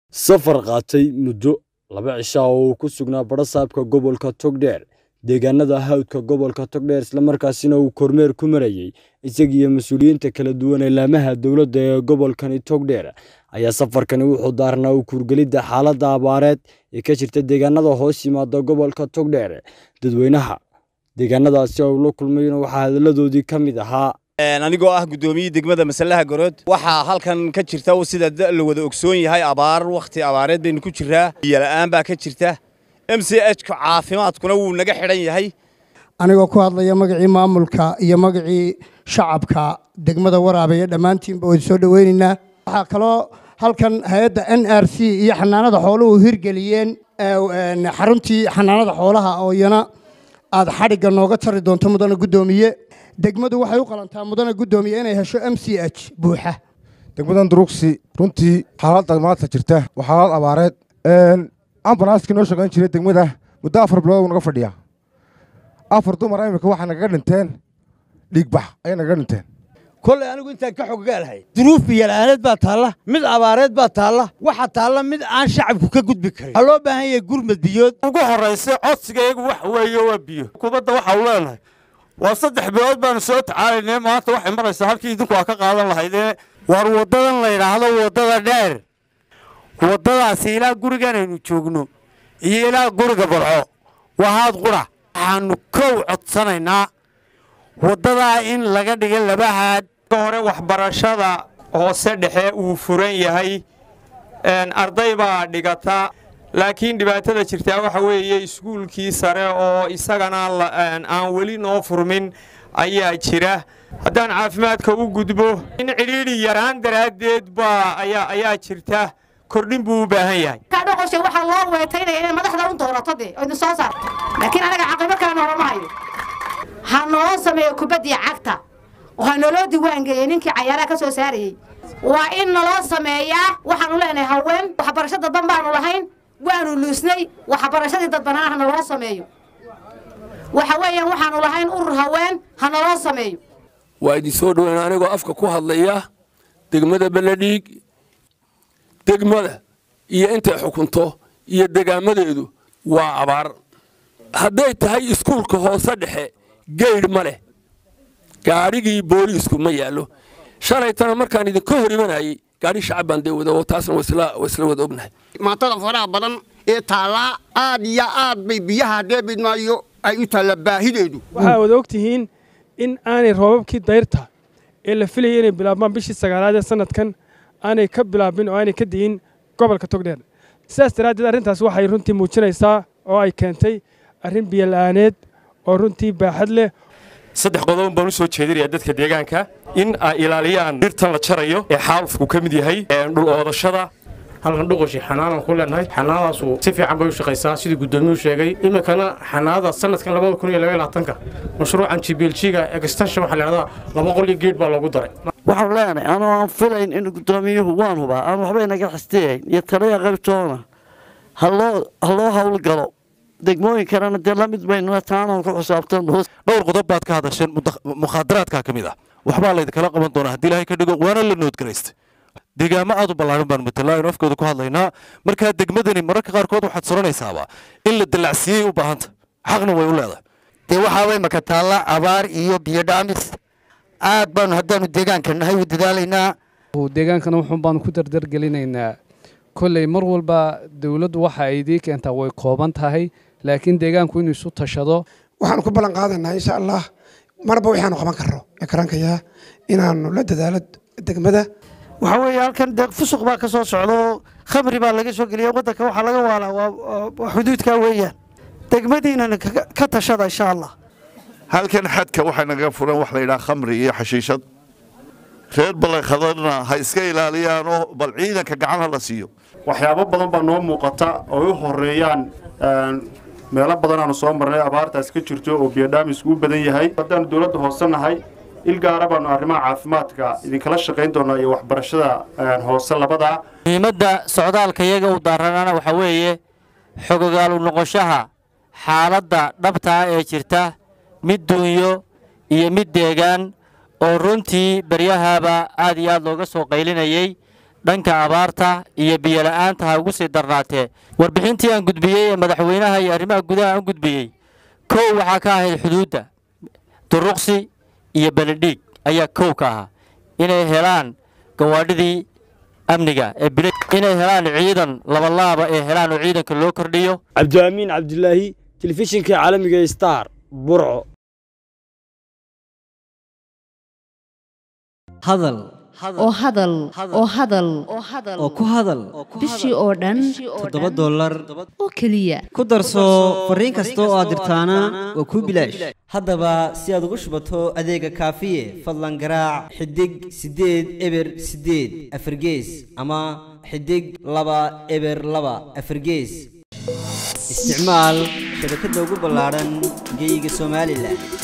Safar qaatay muddo laba cisho ah oo uu ku sugnaa badha-saabka gobolka Togdheer, deegaanada hawdka gobolka Togdheer isla markaasina uu kormeer ku marayay isaga iyo mas'uuliyiinta kala duwan ee laamaha dowladda ee gobolkani Togdheer, ayaa safarkani wuxuu daarnaa u kuurgelidda xaaladda abaareed ee ka jirta deegaanada hoos yimaada gobolka Togdheer. Dadweynaha deegaanadaasi oo uu la kulmayna waxaa hadalladoodii ka mid ahaa anigoo ah gudoomiyihii degmada masalaha garood waxaa halkan ka jirta sida la wada ogsoon yahay abaar wakhti abaareed baynu ku jiraa biyola'aan baa ka jirta m c h ka caafimaadkuna wuu naga xidhan yahay anigoo ku hadlaya magacii maamulka iyo magacii shacabka degmada waraabeeye dhammaantiinba waynu soo dhoweynaynaa waxaa kaloo halkan hay-adda n r c iyo xanaanada xooluhu hirgeliyeen xaruntii xanaanada xoolaha oo iyana aad xadhigga nooga jari doonto mudana guddoomiye degmadu waxay u qalantaa mudana guddoomiye inay hesho m c h buuxa degmadan duruugsi runtii xaaladda maanta jirta waa xaalad abaareed ambalaaskii noo shaqayn jiray degmada muddo afar bilood naga fadhiyaa afar dumar imika waxaa nagaga dhinteen dhiigbax ayay nagaga dhinteen kolley anigu intaan ka xoggaalahay duruuf biyola'aaneed baa taalla mid abaareed baa taalla waxaa taalla mid aan shacabku ka gudbi karin waxaa loo baahan yahay gurmad biyood ugu horraysa codsigaygu wax weeye waa biyo kubadda waxa u leenahay waa saddex bilood baanu soo tacaalaynay maanta waxay maraysaa halkii idinku aa ka qaadan lahaydee waar waddadan la yidhaahdo waddada dheer waddadaasi ilaa gurigan aynu joogno iyo ilaa guriga barco waa haad qura waxaannu kow codsanaynaa waddadaa in laga dhiga laba haad hore waxbarashada hoose dhexe uu furan yahay arday baa dhigata laakiin dhibaatada jirtaa waxa weeye iskuulkii sare oo isagana aan weli noo furmin ayaa jira haddaan caafimaadka u gudbo in cidhiidhi yaraan daraaddeed baa ayaa jirta kordhin buu u baahan yahay kadhoqoshe waxaa loo weetaynaya inay madaxda u doorato dee oo idin soo saarto laakiin anaga caqibo kale noolama hayo ha noo sameeyo kubaddii cagta oo ha naloo diiwaangeeyey ninkii cayaaraha ka soo saarayey waa in naloo sameeyaa waxaanu leenahay haween waxbarasho dadban baanu lahayn waanu luusnay waxbarashadii dadbanaana ha naloo sameeyo waxa weeyaan waxaanu lahayn urur haween ha naloo sameeyo waa idin soo dhoweyn anigoo afka ku hadlaya degmada beledhiig degmada iyo intay xukunto iyo degaamadeedu waa abaar hadday tahay iskuulka hoose dhexe geydh ma leh gaadhigii booliisku ma yaallo shalaytana markaan idinka hor imanayay gaadhi shacab baan dee wada oo taasna waa isla wada ognahay maatada faraha badan ee taallaa aad iyo aad bay biyaha deebidmaayo ay u taalla baahideedu waxaa wada og tihiin in aanay roobabkii dayrta ee la filayay inay bilaabmaan bishii sagaalaad ee sannadkan aanay ka bilaabin oo aanay ka di'in gobolka togdheer sidaas daraaddeed arrintaas waxay runtii muujinaysaa oo ay keentay arrin biyola'aaneed oo runtii baaxad leh saddex qodob baan u soo jeedinayaa dadka deegaanka in ay ilaaliyaan dhirtan la jarayo ee xaalufku ka mid yahay dhul oodashada halkan dhuqoshi xanaanan ku leenahay xanaanadaasu si fiican bay u shaqaysaa sidii guddoomiyuu sheegay iminkana xanaanada sanadkan labada kun iyo labaiyo labaatanka mashruucan jibiiljiga extension waxaa layidhahdaa laba qol iyo geed baa loogu daray waxaan leenahay anoo aan filayn in guddoomiyuhu waan hubaa aan waxba inaga xastiyayn iyo taliya qaybtoona ha loo howlgalo degmooyinkanana dee la mid baynuna taanaan ku xisaabtan dhowr qodob baad ka hadasheen mukhaadaraadkaa ka mid ah waxbaa laydinkala qaban doonaa haddii ilaahay ka dhigo waana la noodgaraystay deegaamo aad u ballaaran baan matalaa aynu afkooda ku hadlaynaa markaa degmadani mararka qaarkood waxaad soranaysaaba in la dallacsiiyey u baahanta xaqna way u leedahay dee waxaa way maka taalla abaar iyo biyo dhaamis aad baanu haddaanu deegaanka nahay u dadaalaynaa deegaankana wuxuun baanu ku dardargelinaynaa kolley mar walba dowladdu waxa ay idii keentaa way kooban tahay laakiin deegaanku inuu isu tashado waxaanu ku ballan qaadaynaa insha allah marba waxaanu qaban karno ee karankayaa inaanu la dadaalo degmada waxaa weeye halkan dee fusuq baa ka soo socda oo khamri baa laga soo geliya waddanka waxaa laga waalaa waa xuduudkaa weeyaan degmadiinana ka tashada insha allah halkan xadka waxaa naga furan wax la yidhaha khamri iyo xashiishad reer ballanqadarna ha iska ilaaliyaanoo bal ciidanka gacan ha la siiyo waxyaabo badan baa noo muuqata oo u horeeyaan meelo badan aanu soo marnay abaartaas ka jirto oo biyodhaamisku u badan yahay haddaanu dowladda hoose nahay il gaara baanu arrimaha caafimaadka idinkala shaqayn doonaa iyo waxbarashada hoose labadaa muhiimadda socdaalka iyaga u daaranaana waxaa weeye xogogaalu noqoshaha xaaladda dhabtaa ee jirta mid duunyo iyo mid deegaan oo runtii baryahaaba aad iyo aad looga soo qaylinayey dhanka abaarta iyo biyola'aanta ha ugu sii darnaatee warbixintii aan gudbiyey ee madaxweynaha iyo arrimaha gudaha aan gudbiyey kow waxaa ka ahayd xuduudda duruqsi iyo beledhiig ayaa kow ka ahaa inay helaan gawaadhidii amniga ee bil inay helaan ciidan labalaaba ee helaan oo ciidanka loo kordhiyo cabdiamiin cabdilaahi telefishinka caalamiga ee star burco hadal oo hadal oo hadal oo ku hadal bishii oo dhan toddoba dollar oo keliya ku darso fariin kasta oo aad dirtaana waa kuu bilaash haddaba si aad ugu shubato adeega kaafiye fadlan garaac xidig siddeed eber siddeed afargees ama xidig laba eber laba afargees isticmaal shabakadda ugu ballaadhan geyga somalilan